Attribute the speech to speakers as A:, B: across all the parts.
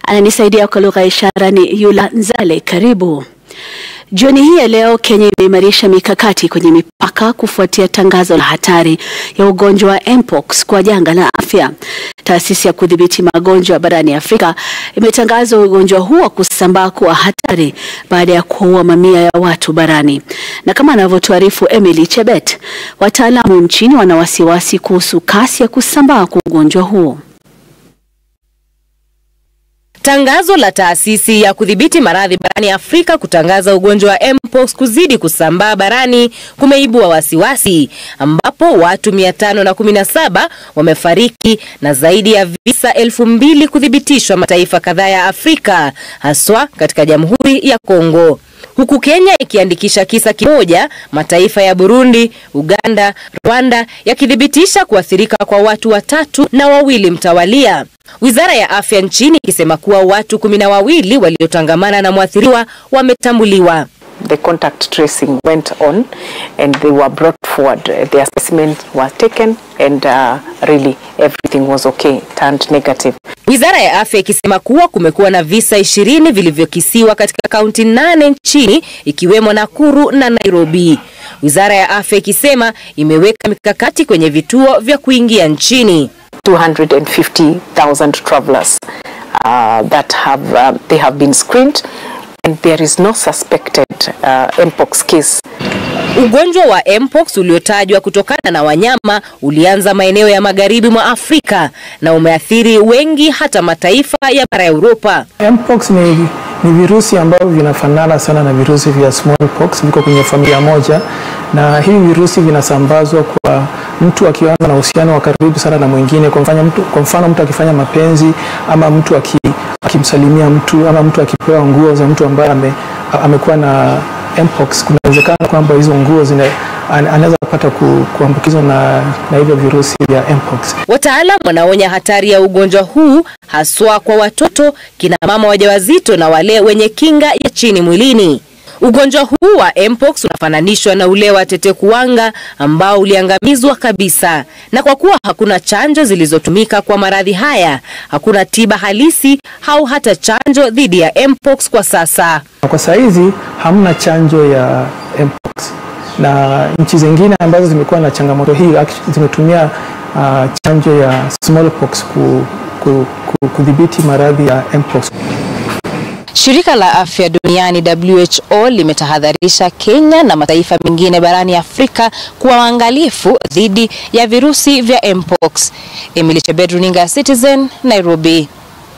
A: Ananisaidia kwa lugha ya ishara ni Yula Nzale. Karibu. Jioni hii ya leo Kenya imeimarisha mikakati kwenye mipaka kufuatia tangazo la hatari ya ugonjwa wa mpox kwa janga la afya. Taasisi ya kudhibiti magonjwa barani Afrika imetangaza ugonjwa huo kusambaa kuwa hatari baada ya kuua mamia ya watu barani. Na kama anavyotuarifu Emily Chebet, wataalamu nchini wana wasiwasi kuhusu kasi ya kusambaa kwa ugonjwa huo.
B: Tangazo la taasisi ya kudhibiti maradhi barani Afrika kutangaza ugonjwa wa mpox kuzidi kusambaa barani kumeibua wasiwasi, ambapo watu 517 wamefariki na zaidi ya visa elfu mbili kuthibitishwa mataifa kadhaa ya Afrika, haswa katika Jamhuri ya Kongo huku Kenya ikiandikisha kisa kimoja, mataifa ya Burundi, Uganda, Rwanda yakithibitisha kuathirika kwa watu watatu na wawili mtawalia. Wizara ya afya nchini ikisema kuwa watu kumi na wawili waliotangamana na mwathiriwa wametambuliwa.
C: The contact tracing went on and they were brought forward. Their specimens were taken and uh, really everything was okay, turned negative.
B: Wizara ya afya ikisema kuwa kumekuwa na visa ishirini vilivyokisiwa katika kaunti nane nchini ikiwemo Nakuru na Nairobi. Wizara ya afya ikisema imeweka mikakati kwenye vituo vya kuingia nchini.
C: 250,000 travelers uh, that have uh, they have been screened and there is no suspected uh, mpox case.
B: Ugonjwa wa mpox uliotajwa kutokana na wanyama ulianza maeneo ya magharibi mwa Afrika na umeathiri wengi hata mataifa ya bara ya Europa.
D: Mpox ni, ni virusi ambavyo vinafanana sana na virusi vya smallpox, viko kwenye familia moja, na hivi virusi vinasambazwa kwa mtu akianza na uhusiano wa karibu sana na mwingine. Kwa mfano mtu, kwa mfano mtu akifanya mapenzi ama mtu aki, akimsalimia mtu ama mtu akipewa nguo za mtu ambaye ame, amekuwa na mpox, kuna uwezekano kwamba hizo nguo zina anaweza kupata ku, kuambukizwa na, na hivyo virusi vya mpox.
B: Wataalam wanaonya hatari ya ugonjwa huu haswa kwa watoto, kina mama wajawazito na wale wenye kinga ya chini mwilini. Ugonjwa huu wa mpox unafananishwa na ule wa tetekuwanga ambao uliangamizwa kabisa, na kwa kuwa hakuna chanjo zilizotumika kwa maradhi haya, hakuna tiba halisi au hata chanjo dhidi ya mpox kwa sasa.
D: Kwa saizi hamna chanjo ya mpox, na nchi zingine ambazo zimekuwa na changamoto hii zimetumia uh, chanjo ya smallpox ku, ku, ku, kudhibiti maradhi ya mpox.
B: Shirika la Afya Duniani WHO limetahadharisha Kenya na mataifa mengine barani Afrika kuwa waangalifu dhidi ya virusi vya mpox. Emily Chebet, runinga Citizen, Nairobi.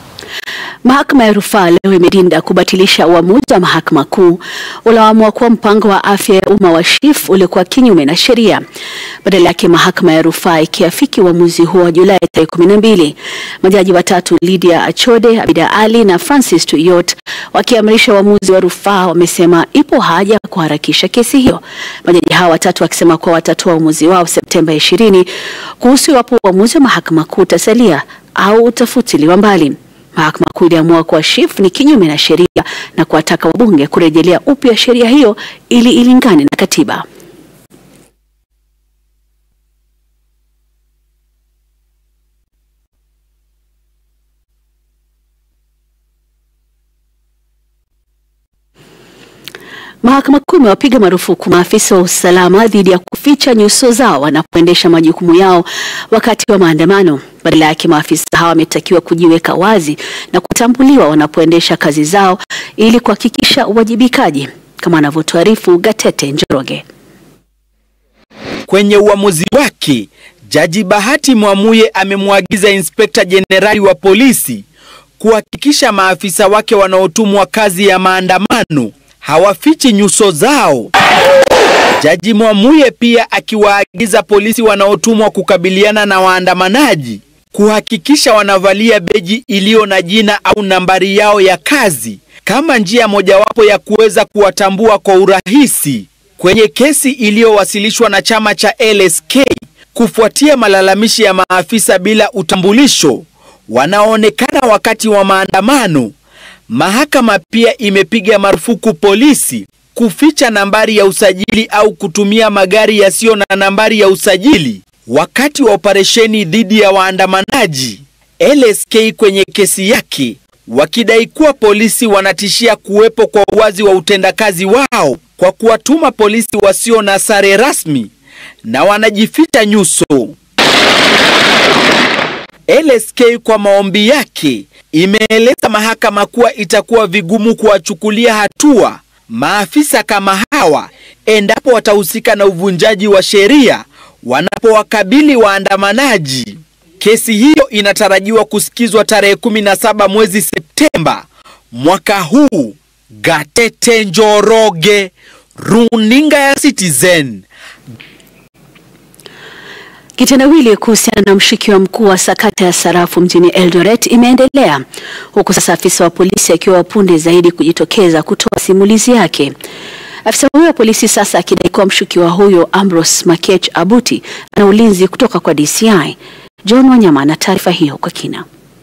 A: Mahakama ya rufaa leo imedinda kubatilisha uamuzi wa mahakama kuu ulioamua kuwa mpango wa afya ya umma wa SHIF ulikuwa kinyume na sheria. Badala yake mahakama ya rufaa ikiafiki uamuzi huo wa Julai tarehe kumi na mbili. Majaji watatu Lydia Achode, Abida Ali na Francis Tuyot wakiamrisha uamuzi wa rufaa wamesema ipo haja ya kuharakisha kesi hiyo. Majaji hawa watatu wakisema kuwa watatoa uamuzi wao Septemba ishirini kuhusu iwapo uamuzi wa mahakama kuu utasalia au utafutiliwa mbali. Mahakama Kuu iliamua kuwa SHIF ni kinyume na sheria na kuwataka wabunge kurejelea upya sheria hiyo ili ilingane na katiba. Mahakama Kuu imewapiga marufuku maafisa wa usalama dhidi ya kuficha nyuso zao wanapoendesha majukumu yao wakati wa maandamano. Badala yake maafisa hawa wametakiwa kujiweka wazi na kutambuliwa wanapoendesha kazi zao ili kuhakikisha uwajibikaji, kama anavyotuarifu Gatete Njoroge.
E: Kwenye uamuzi wake, Jaji Bahati Mwamuye amemwagiza Inspekta Jenerali wa polisi kuhakikisha maafisa wake wanaotumwa kazi ya maandamano hawafichi nyuso zao. Jaji Mwamuye pia akiwaagiza polisi wanaotumwa kukabiliana na waandamanaji kuhakikisha wanavalia beji iliyo na jina au nambari yao ya kazi kama njia mojawapo ya kuweza kuwatambua kwa urahisi. Kwenye kesi iliyowasilishwa na chama cha LSK kufuatia malalamishi ya maafisa bila utambulisho wanaoonekana wakati wa maandamano, mahakama pia imepiga marufuku polisi kuficha nambari ya usajili au kutumia magari yasiyo na nambari ya usajili wakati wa operesheni dhidi ya waandamanaji. LSK kwenye kesi yake wakidai kuwa polisi wanatishia kuwepo kwa uwazi wa utendakazi wao kwa kuwatuma polisi wasio na sare rasmi na wanajificha nyuso. LSK kwa maombi yake imeeleza mahakama kuwa itakuwa vigumu kuwachukulia hatua maafisa kama hawa endapo watahusika na uvunjaji wa sheria wanapowakabili waandamanaji. Kesi hiyo inatarajiwa kusikizwa tarehe 17 mwezi Septemba mwaka huu. Gatete Njoroge, runinga ya Citizen.
A: Kitendawili kuhusiana na mshukiwa mkuu wa sakata ya sarafu mjini Eldoret imeendelea huku sasa afisa wa polisi akiwa punde zaidi kujitokeza kutoa simulizi yake. Afisa huyo wa polisi sasa akidai kuwa mshukiwa huyo Ambrose Makech Abuti ana ulinzi kutoka kwa DCI. John Wanyama na taarifa hiyo kwa kina.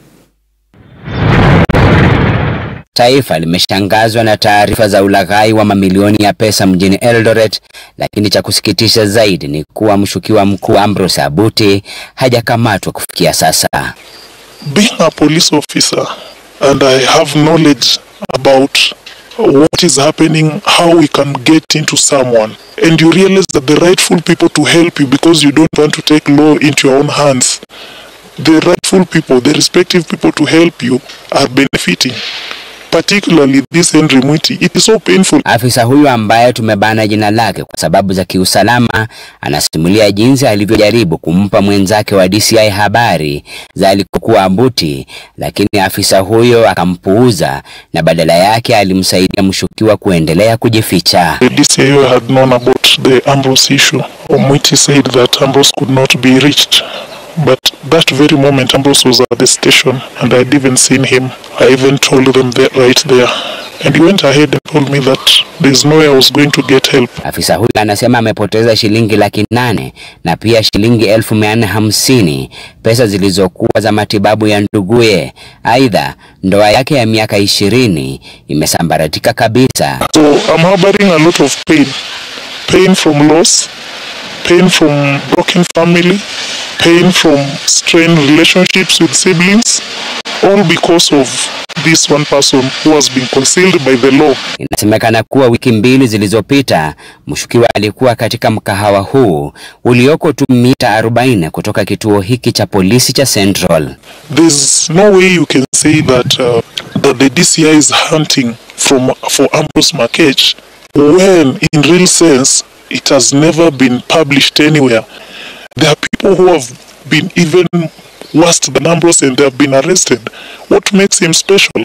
F: Taifa limeshangazwa na taarifa za ulaghai wa mamilioni ya pesa mjini Eldoret, lakini cha kusikitisha zaidi ni kuwa mshukiwa mkuu Ambrose Abuti hajakamatwa kufikia sasa.
G: being a police officer and I have knowledge about what is happening, how we can get into someone, and you realize that the rightful people to help you because you don't want to take law into your own hands, the rightful people, the respective people to help you are benefiting. Particularly this Henry Mwiti, it is so painful.
F: Afisa huyu ambaye tumebana jina lake kwa sababu za kiusalama anasimulia jinsi alivyojaribu kumpa mwenzake wa DCI habari za alikokuwa Abuti, lakini afisa huyo akampuuza na badala yake alimsaidia mshukiwa kuendelea kujificha.
G: The DCIO had known about the Ambrose issue. Omwiti said that Ambrose could not be reached. But that very moment Ambrose was at the station and I'd even seen him. I even told them that right there. And he went ahead and told me that there's no way I was going to get help.
F: Afisa huyu anasema amepoteza shilingi laki nane na pia shilingi elfu mia nne hamsini pesa zilizokuwa za matibabu ya nduguye. Aidha, ndoa yake ya miaka ishirini imesambaratika kabisa.
G: So I'm harboring a lot of pain. Pain from loss, pain from broken family, pain from strained relationships with siblings, all because of this one person who has been concealed by the law.
F: Inasemekana kuwa wiki mbili zilizopita mshukiwa alikuwa katika mkahawa huu ulioko tu mita 40 kutoka kituo hiki cha polisi cha Central.
G: There's no way you can say that uh, that the DCI is hunting from for Ambrose Makech when in real sense it has never been published anywhere. There are people who have been even worse than Ambrose and they have been arrested. What makes him special?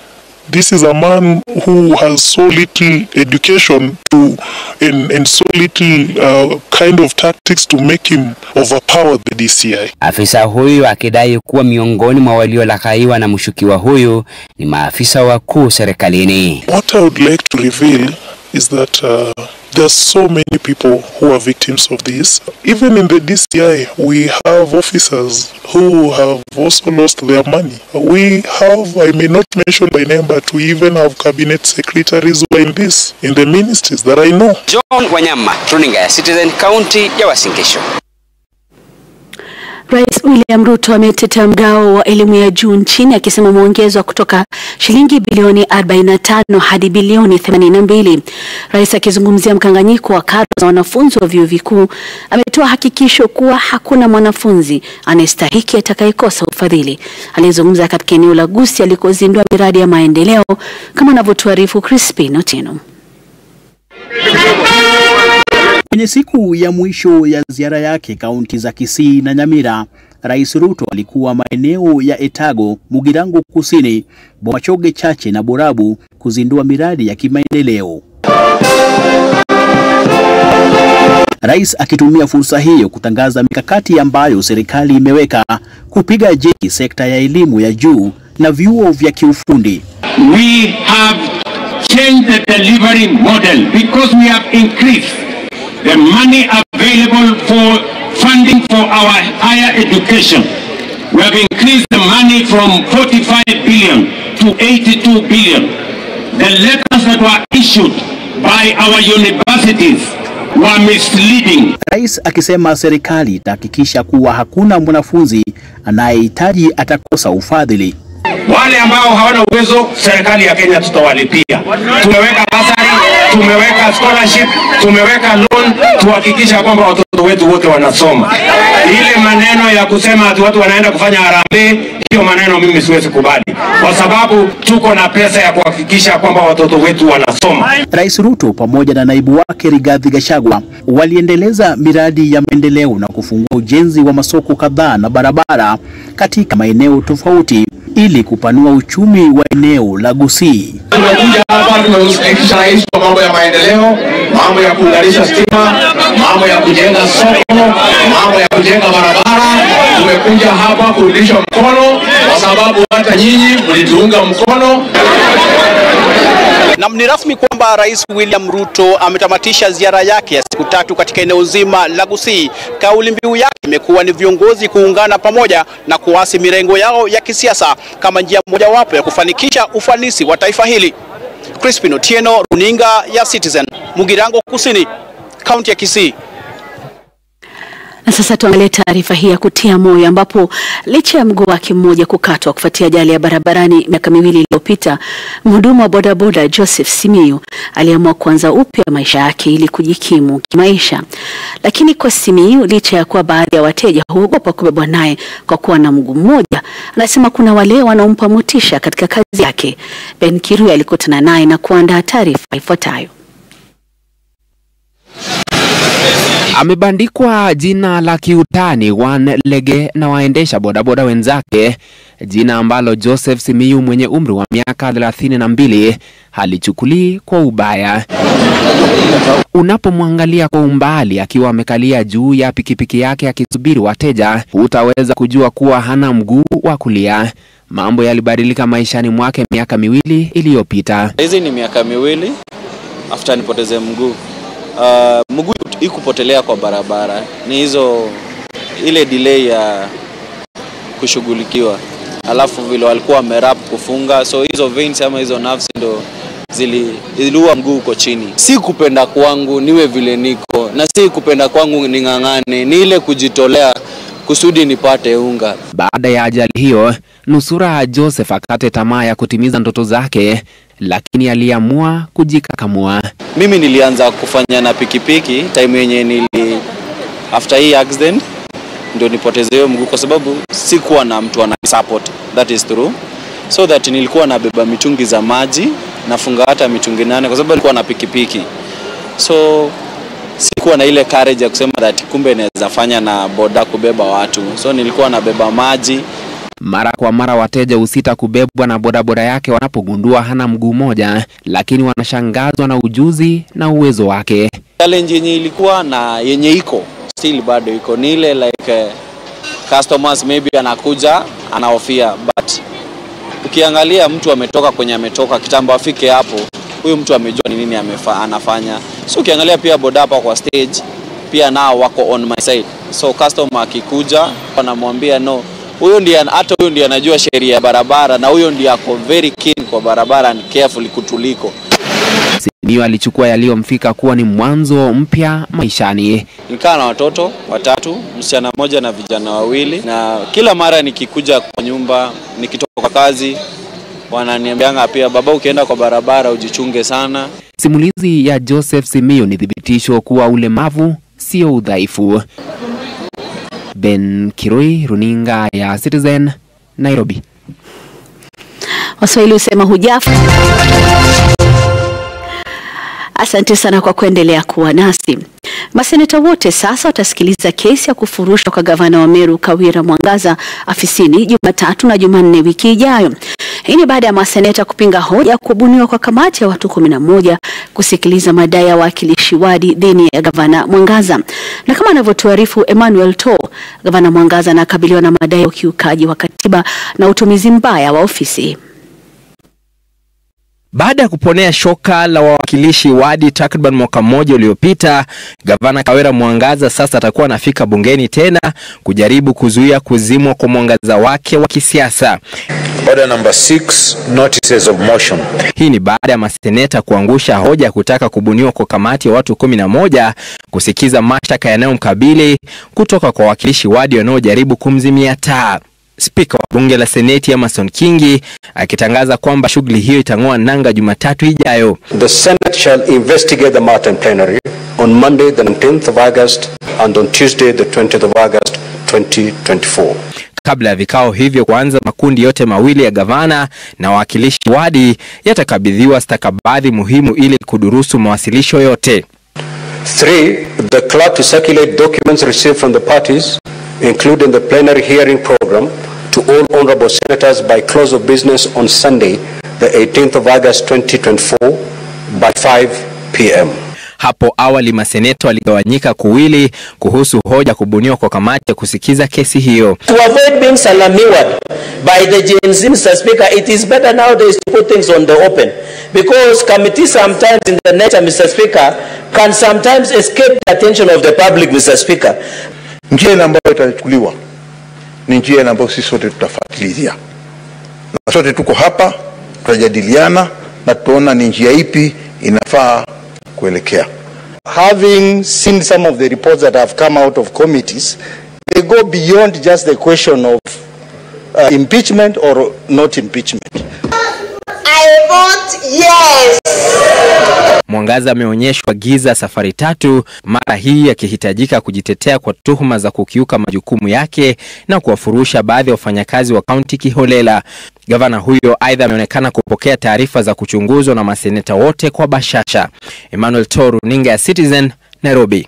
G: This is a man who has so little education to and, and so little uh, kind of tactics to make him overpower the DCI.
F: Afisa huyu akidai kuwa miongoni mwa waliolaghaiwa na mshukiwa huyu ni maafisa wakuu serikalini.
G: What I would like to reveal is that uh, there are so many people who are victims of this. Even in the DCI, we have officers who have also lost their money. We have, I may not mention by name, but we even have cabinet secretaries who are in this, in the ministries that I know.
F: John Wanyama, runinga ya Citizen, kaunti ya Uasin Gishu.
A: Rais William Ruto ametetea mgao wa elimu ya juu nchini akisema umeongezwa kutoka shilingi bilioni 45 hadi bilioni 82. Rais akizungumzia mkanganyiko wa karo za wanafunzi wa vyuo vikuu ametoa hakikisho kuwa hakuna mwanafunzi anayestahiki atakayekosa ufadhili. Alizungumza katika eneo la Gusii alikozindua miradi ya maendeleo kama anavyotuarifu Crispin Otieno.
H: Kwenye siku ya mwisho ya ziara yake kaunti za Kisii na Nyamira, Rais Ruto alikuwa maeneo ya Etago, Mugirango Kusini, Bomachoge Chache na Borabu kuzindua miradi ya kimaendeleo. Rais akitumia fursa hiyo kutangaza mikakati ambayo serikali imeweka kupiga jeki sekta ya elimu ya juu na vyuo vya kiufundi.
I: we have changed the delivery model because we have increased the money available for funding for our higher education. We have increased the money from 45 billion to 82 billion. The letters that were issued by our universities were misleading.
H: Rais akisema serikali itahakikisha kuwa hakuna mwanafunzi anayehitaji atakosa ufadhili.
I: Wale ambao hawana uwezo, serikali ya Kenya tutawalipia. Tumeweka basari, tumeweka scholarship, tumeweka loan, tuhakikisha kwamba watoto wetu wote wanasoma. Ile maneno ya kusema ati watu wanaenda kufanya harambee, hiyo maneno mimi siwezi kubali, kwa sababu tuko na pesa ya kuhakikisha kwamba watoto wetu wanasoma.
H: Rais Ruto pamoja na naibu wake Rigathi Gachagua waliendeleza miradi ya maendeleo na kufungua ujenzi wa masoko kadhaa na barabara katika maeneo tofauti ili kupanua uchumi wa eneo la Gusii.
J: Tumekuja hapa tumemshirikisha rais kwa mambo ya maendeleo, mambo ya kuunganisha stima, mambo ya kujenga soko, mambo ya kujenga barabara. Tumekuja hapa kurudisha mkono, kwa sababu hata nyinyi mlituunga mkono.
K: Nam, ni rasmi kwamba Rais William Ruto ametamatisha ziara yake ya siku tatu katika eneo zima la Gusii. Kauli mbiu yake imekuwa ni viongozi kuungana pamoja na kuasi mirengo yao ya kisiasa kama njia mojawapo ya kufanikisha ufanisi wa taifa hili. Crispin Otieno, runinga ya Citizen, Mugirango Kusini, kaunti ya Kisii.
A: Na sasa tuangalie taarifa hii ya kutia moyo ambapo licha ya mguu wake mmoja kukatwa kufuatia ajali ya barabarani miaka miwili iliyopita, mhudumu wa bodaboda Joseph Simiyu aliamua kuanza upya maisha yake ili kujikimu kimaisha. Lakini kwa Simiyu, licha ya kuwa baadhi ya wateja huogopa kubebwa naye kwa kuwa na mguu mmoja, anasema kuna wale wanaompa motisha katika kazi yake. Ben Kirui alikutana naye na kuandaa taarifa ifuatayo.
L: Amebandikwa jina la kiutani One Lege na waendesha bodaboda wenzake, jina ambalo Joseph Simiyu mwenye umri wa miaka thelathini na mbili halichukulii kwa ubaya. Unapomwangalia kwa umbali akiwa amekalia juu ya pikipiki yake akisubiri wateja, utaweza kujua kuwa hana mguu wa kulia. Mambo yalibadilika maishani mwake miaka miwili iliyopita.
M: Hizi ni miaka miwili after nipoteze mguu. Uh, mguu ikupotelea kwa barabara ni hizo ile delay ya kushughulikiwa, alafu vile walikuwa wamerap kufunga, so hizo veins ama hizo nerves ndo zili iliua mguu uko chini. Si kupenda kwangu niwe vile niko, na si kupenda kwangu ning'ang'ane, ni ile kujitolea kusudi nipate unga.
L: Baada ya ajali hiyo, nusura Joseph akate tamaa ya kutimiza ndoto zake, lakini aliamua kujikakamua.
M: Mimi nilianza kufanya na pikipiki time yenye nili after hii accident ndio nipoteze hiyo mguu, kwa sababu sikuwa na mtu ana support, that is true, so that nilikuwa nabeba mitungi za maji nafunga hata mitungi nane, kwa sababu nilikuwa na pikipiki, so sikuwa na ile courage ya kusema that kumbe naweza fanya na boda kubeba watu, so nilikuwa nabeba maji
L: Mara kwa mara wateja husita kubebwa na bodaboda yake wanapogundua hana mguu moja, lakini wanashangazwa na ujuzi na uwezo wake.
M: challenge yenye ilikuwa na yenye iko still bado iko ni ile like uh, customers maybe anakuja anahofia, but ukiangalia mtu ametoka kwenye ametoka kitambo afike hapo, huyu mtu amejua ni nini amefa, anafanya. So ukiangalia pia boda hapa kwa stage pia nao wako on my side, so customer akikuja wanamwambia no, huyo ndiye hata huyo ndiye anajua sheria ya barabara na huyo ndiye ako very keen kwa barabara and careful kutuliko.
L: Simiyu alichukua yaliyomfika kuwa ni mwanzo mpya maishani.
M: Nikaa na watoto watatu, msichana mmoja na vijana wawili, na kila mara nikikuja kwa nyumba, nikitoka kazi, wananiambianga pia, baba, ukienda kwa barabara ujichunge sana.
L: Simulizi ya Joseph Simiyu ni thibitisho kuwa ulemavu sio udhaifu. Ben Kirui, runinga ya Citizen, Nairobi.
A: Waswahili husema hujafa. Asante sana kwa kuendelea kuwa nasi. Maseneta wote sasa watasikiliza kesi ya kufurushwa kwa gavana wa Meru Kawira Mwangaza afisini Jumatatu na Jumanne wiki ijayo. Hii ni baada ya maseneta kupinga hoja ya kubuniwa kwa kamati ya watu kumi na moja kusikiliza madai ya wawakilishi wadi dhidi ya gavana Mwangaza. Na kama anavyotuarifu Emmanuel To, gavana Mwangaza anakabiliwa na madai ya ukiukaji wa katiba na utumizi mbaya wa ofisi.
N: Baada ya kuponea shoka la wawakilishi wadi takriban mwaka mmoja uliopita, gavana Kawira Mwangaza sasa atakuwa anafika bungeni tena kujaribu kuzuia kuzimwa kwa mwangaza wake wa kisiasa.
O: Order number six, notices of motion.
N: Hii ni baada ya maseneta kuangusha hoja ya kutaka kubuniwa kwa kamati ya watu kumi na moja kusikiza mashtaka yanayomkabili kutoka kwa wawakilishi wadi wanaojaribu kumzimia taa. Spika wa bunge la Seneti Amason Kingi akitangaza kwamba shughuli hiyo itang'oa nanga Jumatatu ijayo.
O: The Senate shall investigate the matter in plenary on Monday, the 19th of August, and on Tuesday, the 20th of August, 2024.
N: Kabla ya vikao hivyo kuanza, makundi yote mawili ya gavana na wawakilishi wadi yatakabidhiwa stakabadhi muhimu ili kudurusu mawasilisho yote.
O: Three, the clerk to circulate documents received from the parties, including the plenary hearing program, to all honorable senators by close of business on Sunday, the 18th of August 2024 by 5 p.m.
N: Hapo awali maseneta waligawanyika kuwili kuhusu hoja kubuniwa kwa kamati ya kusikiza kesi hiyo.
P: To avoid being salamiwad by the Gen Z, Mr. Speaker, it is better nowadays to put things on the open because committees sometimes in the nature, Mr. Speaker, can sometimes escape the attention of the public, Mr. Speaker.
Q: Njia ile ambayo itachukuliwa ni njia ile ambayo sisi sote tutafuatilia, na sote tuko hapa, tutajadiliana na tutaona ni njia ipi inafaa kuelekea.
R: Having seen some of the reports that have come out of committees, they go beyond just the question of uh, impeachment or not impeachment.
S: I vote yes.
N: Mwangaza ameonyeshwa giza safari tatu, mara hii akihitajika kujitetea kwa tuhuma za kukiuka majukumu yake na kuwafurusha baadhi ya wafanyakazi wa kaunti kiholela. Gavana huyo aidha ameonekana kupokea taarifa za kuchunguzwa na maseneta wote kwa bashasha. Emmanuel Toru, runinga ya Citizen, Nairobi.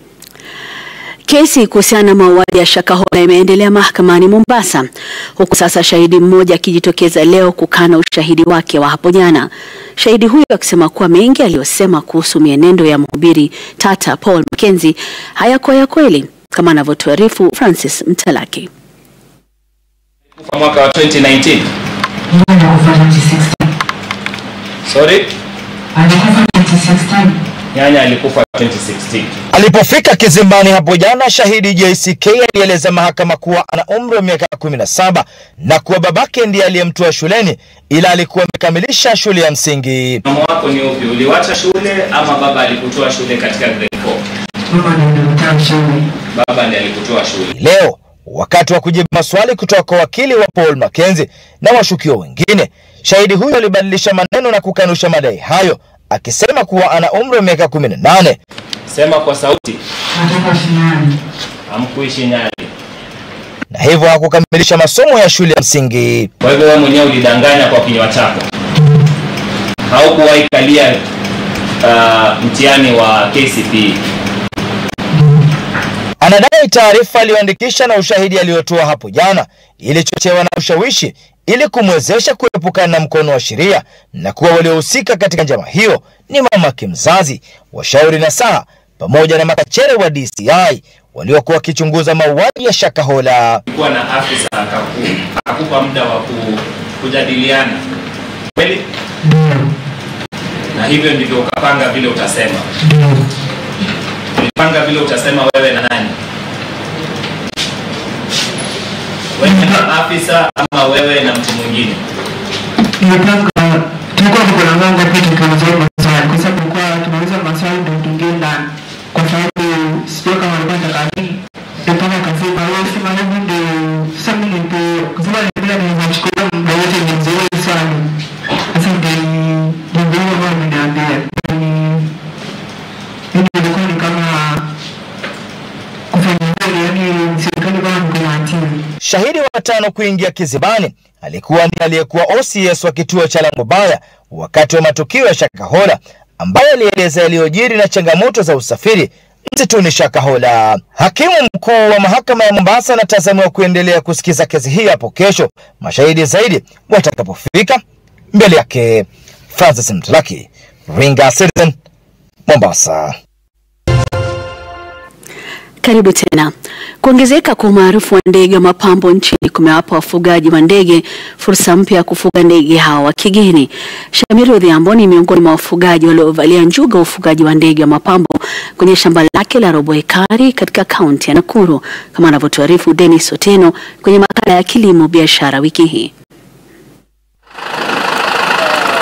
A: Kesi kuhusiana na mauaji ya Shakahola imeendelea mahakamani Mombasa, huku sasa shahidi mmoja akijitokeza leo kukana ushahidi wake wa hapo jana. Shahidi huyo akisema kuwa mengi aliyosema kuhusu mienendo ya mhubiri tata Paul Mackenzie hayakuwa ya kweli, kama anavyotuarifu Francis Mtalaki.
T: Kufa mwaka wa 2019. Sorry? Nyanya alikufa 2016.
U: Alipofika kizimbani hapo jana, shahidi JCK alieleza mahakama kuwa ana umri wa miaka 17 na kuwa babake ndiye aliyemtoa shuleni, ila alikuwa amekamilisha shule ya msingi.
T: Mama wako ni upi? Uliwacha shule ama baba alikutoa shule katika grade 4? Baba ndiye alikutoa shule.
U: Leo wakati wa kujibu maswali kutoka kwa wakili wa Paul Mackenzie na washukiwa wengine, shahidi huyo alibadilisha maneno na kukanusha madai hayo akisema kuwa ana umri wa miaka 18.
T: Sema kwa sauti. Hamkuishi Nyali.
U: na hivyo hakukamilisha masomo ya shule ya msingi.
T: Kwa hivyo wewe mwenyewe ulidanganya kwa kinywa chako. Haukuwahi kalia uh, mtihani wa KCPE.
U: Anadai taarifa aliyoandikisha na ushahidi aliyotoa hapo jana ilichochewa na ushawishi ili kumwezesha kuepukana na mkono wa sheria na kuwa waliohusika katika njama hiyo ni mamake mzazi, washauri na saa pamoja na makachere wa DCI waliokuwa wakichunguza mauaji ya Shakahola.
T: Kuwa na afisa akaku, akakupa muda wa ku, kujadiliana kweli, na hivyo ndivyo ukapanga vile utasema. Ulipanga vile utasema wewe na nani? Wewe na afisa ama wewe na mtu mwingine?
V: Nimepanga tulikuwa tuko na mlango pia tukiulizwa maswali kwa sababu tulikuwa tunauliza maswali ndio tuingie ndani, kwa sababu sio kama alikuwa nataka nini mpaka akasema wewe sema hivi ndio sasa mimi nipo kusema nipenda niweza kuchukua muda wote nizoe swali sasa ndio ndio ndio ambao ameniambia ni yani ilikuwa ni kama kufanya hivyo yani serikali kama mko na timu
U: Shahidi wa tano kuingia kizibani alikuwa ni aliyekuwa OCS wa kituo cha Langobaya wakati wa matukio ya Shakahola, ambaye alieleza yaliyojiri na changamoto za usafiri msituni Shakahola. Hakimu mkuu wa mahakama ya Mombasa anatazamiwa kuendelea kusikiza kesi hii hapo kesho, mashahidi zaidi watakapofika mbele yake. Francis Mtalaki, Ringa Citizen, Mombasa.
A: Karibu tena. Kuongezeka kwa umaarufu wa ndege wa mapambo nchini kumewapa wafugaji wa ndege fursa mpya ya kufuga ndege hao wa kigeni. Shamiru Odhiambo ni miongoni mwa wafugaji waliovalia njuga wa ufugaji wa ndege wa mapambo kwenye shamba lake la robo ekari katika kaunti ya Nakuru, kama anavyotuarifu Dennis Oteno kwenye makala ya kilimo biashara wiki hii.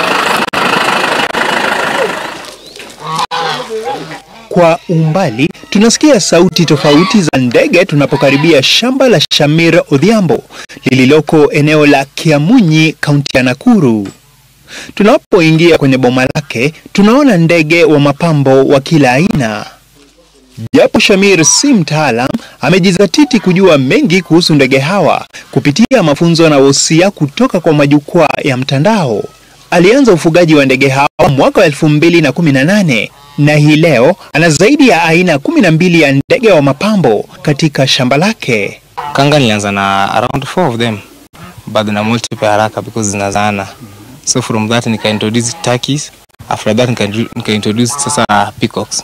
W: Kwa umbali
C: Tunasikia sauti tofauti za ndege tunapokaribia shamba la Shamir Odhiambo lililoko eneo la Kiamunyi, kaunti ya Nakuru. Tunapoingia kwenye boma lake, tunaona ndege wa mapambo wa kila aina. Japo Shamir si mtaalam, amejizatiti kujua mengi kuhusu ndege hawa kupitia mafunzo na wosia kutoka kwa majukwaa ya mtandao. Alianza ufugaji wa ndege hawa mwaka wa 2018 na hii leo ana zaidi ya aina kumi na mbili ya ndege wa mapambo katika shamba lake.
D: Kanga nilianza na around four of them but na multiply haraka because zinazaana. So from that nika introduce turkeys, after that nika, nika introduce sasa peacocks.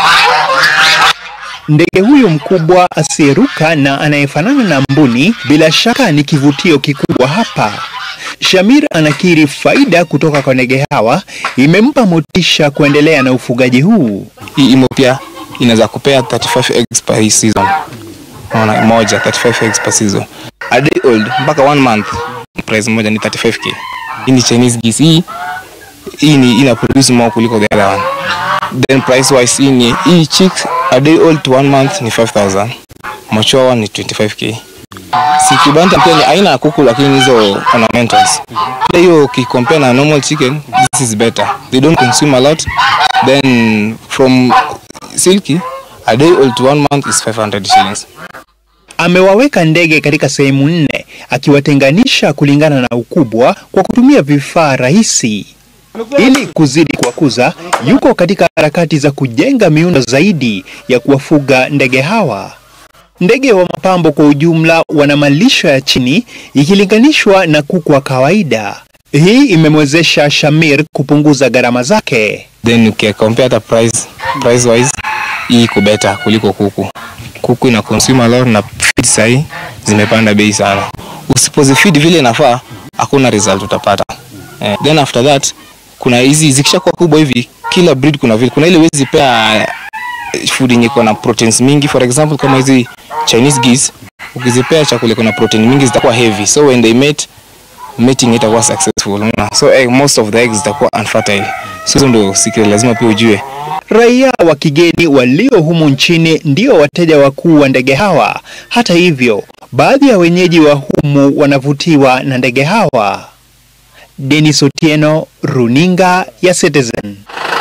C: Ndege huyu mkubwa asiyeruka na anayefanana na mbuni bila shaka ni kivutio kikubwa hapa. Shamir anakiri faida kutoka kwa ndege hawa imempa motisha kuendelea na ufugaji huu.
D: Hii imo pia inaweza kupea 35 eggs per season. Unaona moja 35 eggs per season. A day old mpaka one month price moja ni 35k. Hii ni Chinese geese. Hii hii ni ina produce more kuliko the other one. Then price wise hii ni hii chicks a day old to one month ni 5000. Mature one ni 25k. Si kibanta pia ni aina ya kuku lakini hizo ornamentals. Pia hiyo ukicompare na normal chicken, this is better. They don't consume a lot. Then from silky, a day old to one month is 500 shillings.
C: Amewaweka ndege katika sehemu nne akiwatenganisha kulingana na ukubwa kwa kutumia vifaa rahisi. Ili kuzidi kuwakuza, yuko katika harakati za kujenga miundo zaidi ya kuwafuga ndege hawa. Ndege wa mapambo kwa ujumla wana malisho ya chini ikilinganishwa na kuku wa kawaida. Hii imemwezesha Shamir kupunguza gharama zake.
D: Then ukicompare hata price, price wise hii iko better kuliko kuku. Kuku ina consume a lot na feed sahi zimepanda bei sana. Usipozifeed vile inafaa hakuna result utapata. Eh, then after that kuna hizi zikishakuwa kubwa hivi kila breed kuna vile kuna ile wezi pea food yenye iko na proteins mingi for example kama hizi Chinese geese ukizipea chakula iko na protein mingi zitakuwa heavy so when they mate mating itakuwa successful unaona so egg, most of the eggs zitakuwa unfertile so hizo ndio secret lazima pia ujue
C: Raia wa kigeni walio humu nchini ndio wateja wakuu wa ndege hawa. Hata hivyo, baadhi ya wenyeji wa humu wanavutiwa na ndege hawa. Denis Otieno, runinga ya Citizen.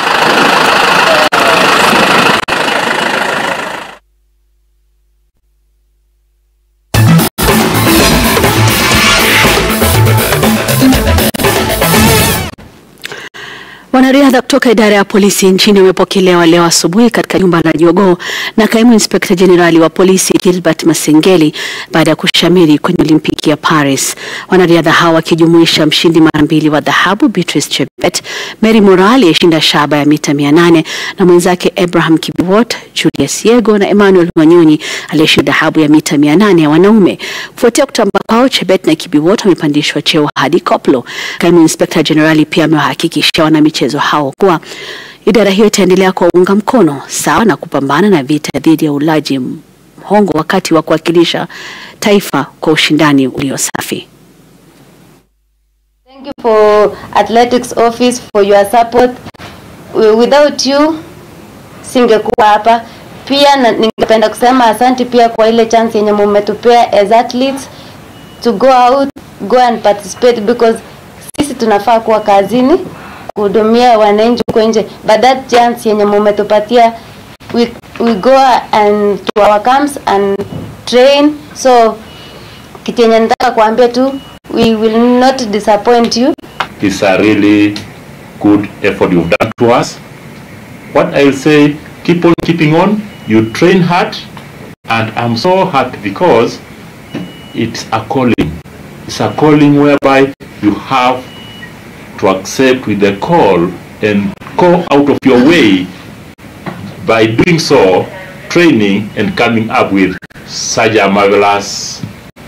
A: Wanariadha kutoka idara ya polisi nchini wamepokelewa leo asubuhi katika jumba la Jogoo na kaimu inspekta jenerali wa polisi Gilbert Masengeli baada ya kushamiri kwenye Olimpiki ya Paris. Wanariadha hawa wakijumuisha mshindi mara mbili wa dhahabu Beatrice Chebet, Mary Moraa aliyeshinda shaba ya mita 800 na mwenzake Abraham Kibiwot, Julius Yego na Emmanuel Wanyonyi aliyeshinda dhahabu ya mita 800 ya wanaume. Kufuatia kutamba kwao, Chebet na Kibiwot wamepandishwa cheo hadi koplo. Kaimu inspekta jenerali pia amewahakikishia wanamichezo hao kuwa idara hiyo itaendelea kuwaunga mkono sawa na kupambana na vita dhidi ya ulaji mhongo wakati wa kuwakilisha taifa kwa ushindani ulio safi.
W: Thank you for athletics office for your support. Wi- Without you singekuwa hapa. Pia na, ningependa kusema asante pia kwa ile chance yenye mumetupea as athletes to go out, go and participate because sisi tunafaa kuwa kazini kuhudumia wananchi huko nje, but that chance yenye mumetupatia we, we go and to our camps and train so kitu yenye nataka kuambia tu we will not disappoint you
X: It's a really good effort you've done to us. What I'll say, keep on keeping on. You train hard, and I'm so happy because it's a calling. It's a calling whereby you have to accept with the call and go out of your way by doing so, training and coming up with such a marvelous,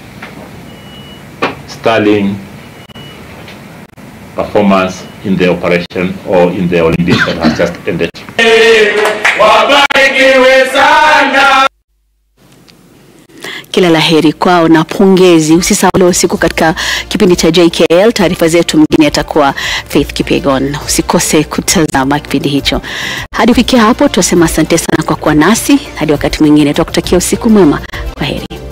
X: sterling performance in the operation or in the Olympics that has just ended.
Y: Wabarikiwe sana.
A: kila laheri kwao na pongezi. Usisahau leo usiku katika kipindi cha JKL, taarifa zetu mgine atakuwa Faith Kipegon. Usikose kutazama kipindi hicho. Hadi kufikia hapo, tunasema asante sana kwa kuwa nasi. Hadi wakati mwingine, tunakutakia usiku mwema. Kwa heri.